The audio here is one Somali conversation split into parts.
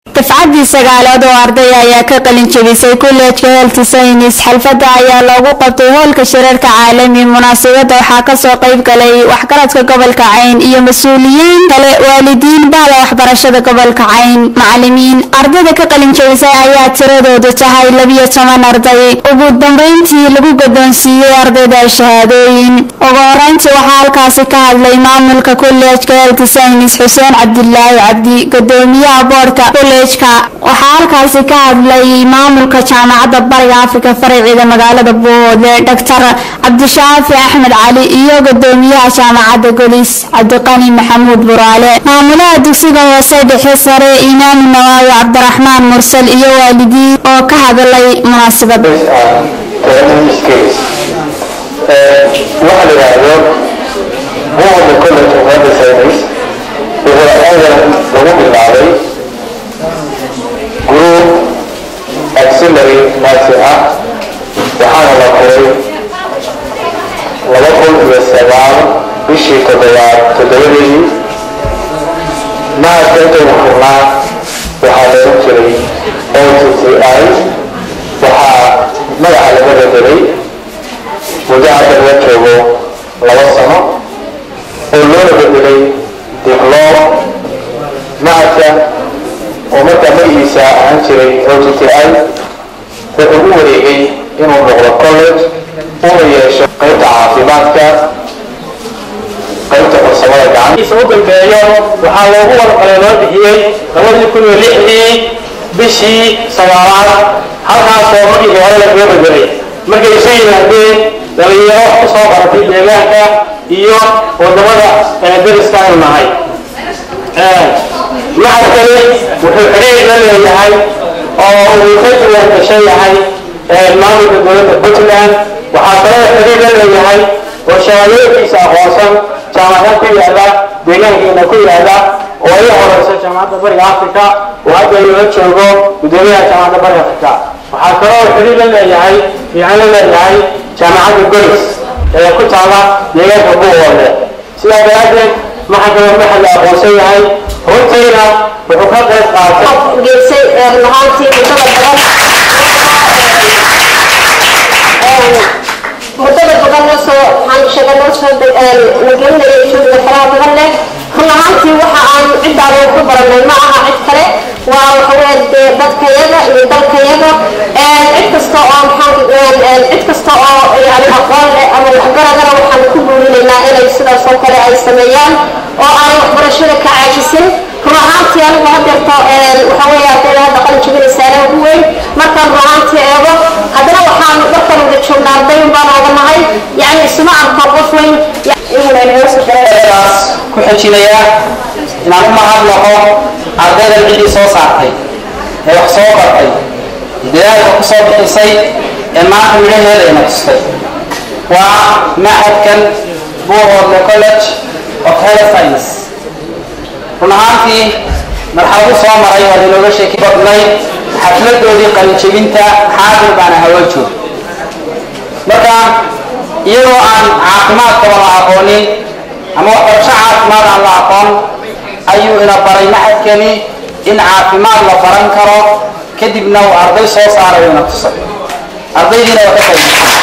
dafcaddii sagaalaad oo arday ayaa ka qalin jebisay kolleejka health science xalfadda ayaa loogu qabtay hoolka shirarka caalami munaasabadda waxaa kasoo qayb galay waxgaradka gobolka cayn iyo mas-uuliyiin kale waalidiin bahda waxbarashada gobolka cayn macalimiin ardayda ka qalin jebisay ayaa tiradoodu tahay labiyo toban arday ugu dambeyntii lagu guddoonsiiyey ardayda shahaadooyin ugu horeyntii waxaa halkaasi ka hadlay maamulka kolleejka health science xuseen cabdilaahi cabdi gudoomiyaha boorka kolleejka waxaa halkaasi ka hadlay maamulka jaamacadda bariga afrika faraciida magaalada boode doctor cabdishaafi axmed cali iyo gudoomiyaha jaamacadda golis cabdiqani maxamuud buraale maamulaha dugsiga hoose dhexe sare imaam nawaawi cabdiraxmaan mursal iyo waalidiin oo ka hadlay munaasabada waxa la yidhaahdo buuda college of health science wuxuu aadan lagu bilaabay group auxiliary nursing ah waxaana la furay laba kun iyo sagaal bishii toddobaad toddobadeedii mahadka intaynu furnaa waxaa looga jiray o t c i waxaa magaca laga bedelay muddo hadda laga joogo laba sano oo loona bedelay dibloom macadka oo markaa magaciisa ahaan jiray o t t i wuxuu u wareegay inuu noqdo college una yeesho qaybta caafimaadka qaybta farsamada gacantiisa u dambeeyo waxaa loogu wadaqalay loo bixiyey labadii kun iyo lixdii bishii sagaalaad halkaasoo markii hore lagaga bedelay markay isu yimaadeen dhalinyaro ku soo baratay deegaanka iyo wadamada dariska aynu nahay macadkani wuxuu xidhiir la leeyahay oo uu ka duwan gashan yahay maamulka dowladda puntland waxaa kaloo xidhiir la leeyahay oo shahaadooyinkiisa aqoonsan jaamacad ku yaala deegaankeena ku yaala oo ay horeyso jaamacadda bariga africa oo hadda loola joogo gudoomiyaha jaamacadda bariga africa waxaa kaloo xidhiir la leeyahay fiican la leeyahay jaamacadda golis ee ku taala deegaanka buuhoole sidaa daraaddeed maxaa kaloo maxad la aqoonsan yahay runtiina wuxuu ka qayb qaatay geysay lahaantii muddada badan muddada badan noo soo waxaan sheegay noo soo nagelinayay shughliga faraha badan leh run ahaantii waxa aan ciddaanu ku baranay ma aha cid kale waa waxaweye dee dadkayaga iyo dalkayaga cid kasta oo maxaan cid kasta oo yani aqoon leh ama waxgaradana waxaan ku guurinaynaa inay sidaas oo kale ay sameeyaan oo aanay waxbarashada ka caajisin run ahaantii anigu hadeerto waxa weeye ardayda hadda qalin jebinaysaana ugu weyn markaan run ahaantii eego haddana waxaan markaan wada joognaa arday baan oganahay yani isuma arko qof weyn daas ku xijinaya inaan u mahadnaqo ardaydan ciddii soo saartay ee wax soo bartay dadaalka ku soo bixisay ee maanta midhaheeda ina tustay waa macadkan buuhoodle college of health science run ahaantii marxaladu soo maray waa inooga sheeki badnay xafladoodii qalinjebinta xaadir baana hawa joog marka iyadoo aan caafimaadkaba la aqoonin ama waxbarasho caafimaad aan la aqoon ayuu ina baray maxadkani in caafimaad la baran karo kadibna uu arday soo saarayo ina tusay ardaydiina waa ka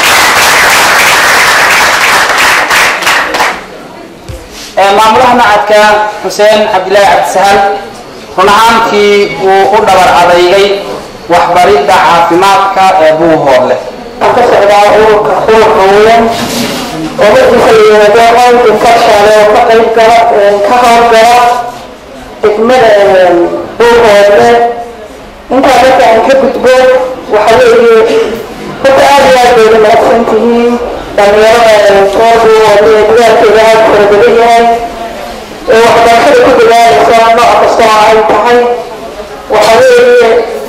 qayb maamulaha macadka xuseen cabdilaahi cabdisahal run ahaantii uu u dhabar adeygay waxbaridda caafimaadka ee buuhoodle ka socdaa ururka ururka weyn oo markiisa la yimaado qoynka infection oo ka qayb gala ka howlgala degmada buuhoodle intaa marka aan ka gudbo waxa weeye horta aada iyo aad bayda mahadsan tihiin dhalinyarada soo buuhoodle ee dadaalkeeda aada fara badan yahay ee waxbarashada ku dadaalaysa nooc kasta oo ay tahay waxa weeye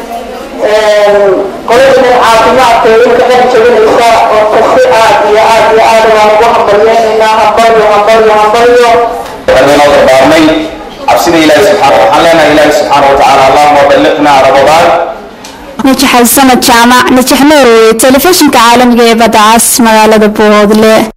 qolada caafimaadka inka dhan jabinaysa oo kasi aad iyo aad iyo aad waan ugu hambalyeynayna hambalyo hambalyo hambalyo waxaynoo dardaarmay cabsida ilaahi subxaana waxaan leenahay ilaahi subxaana watacaala allahuma balliqnaa ramadaan najax xasanad jaamac najax noorwey telefishinka caalamiga ee badda cas magaalada buuhoodle